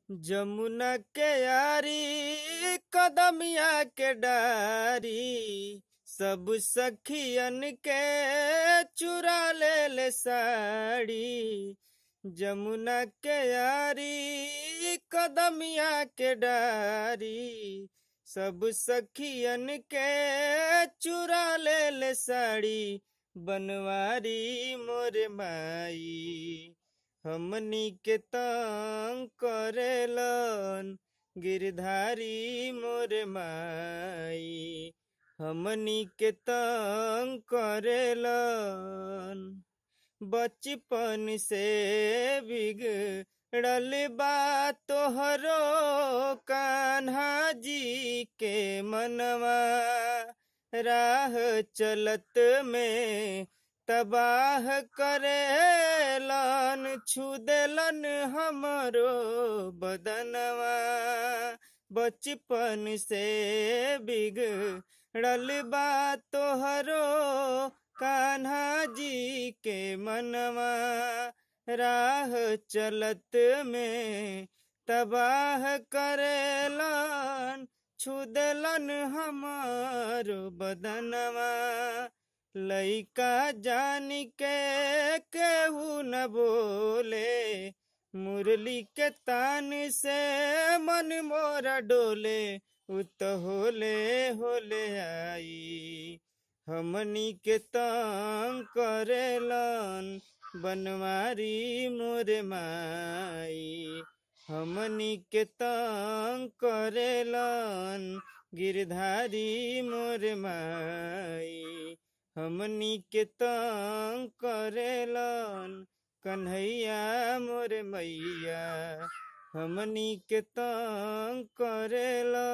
जमुना के यारी कदमिया के डारी सब सखियन के चुरा ले ले साड़ी जमुना के यारी कदमिया के डारी सब सखियन के चुरा ले ले साड़ी बनवारी मोर माई हमनी के तंग करेलन गिरधारी मोर माई हमनी के तंग करेलन बचपन से बिगड़ल बा तोहरो कान्हा जी के मनवा राह चलत में तबाह करेलन छुदेलन हमरो बदनवा बचपन से बिगड़ल बा तोहरो कान्हा जी के मनवा राह चलत में तबाह करेलन छुदलन हमारो बदनवा लइका जान के केहू न बोले मुरली के तान से मन मोरा डोले उत होले होले आई हमनी के तंग करेलन बनवारी मोरे माई हमनी के तंग करेलन गिरधारी मोरे माई हमनी के तंग करेलन कन्हैया मोरे मैया हमनी के तंग करेलन